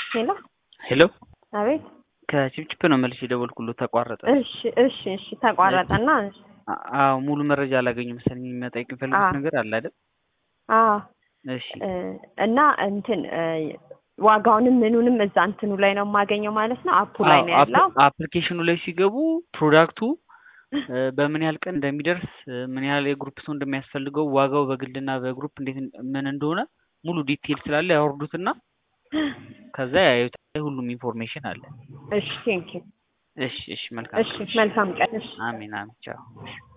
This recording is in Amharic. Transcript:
ሄሎ ሄሎ አቤት። ከቺፕቺፕ ነው መልሼ የደወልኩልዎት ተቋረጠ። እሺ እሺ እሺ ተቋረጠና አ- አዎ ሙሉ መረጃ አላገኙም መሰለኝ። የሚመጣ የሚፈልጉት አዎ። ነገር አለ አይደል? አዎ እሺ እ፣ እና እንትን እ፣ ዋጋውንም ምኑንም እዛ እንትኑ ላይ ነው የማገኘው ማለት ነው። አፑ ላይ ነው አዎ፣ ያለው። አፕ- አፕሊኬሽኑ ላይ ሲገቡ ፕሮዳክቱ እ፣ በምን ያህል ቀን እንደሚደርስ እ፣ ምን ያህል የግሩፕ ሰው እንደሚያስፈልገው ዋጋው በግልና በግሩፕ እንዴት ምን እንደሆነ ሙሉ ዲቴል ስላለ ያወርዱትና ከዛ ያዩታል። ሁሉም ኢንፎርሜሽን አለ። እሺ ቴንኪው። እሺ እሺ መልካም እሺ ቀን። መልካም ቀን። እሺ አሜን አሜን ቻው።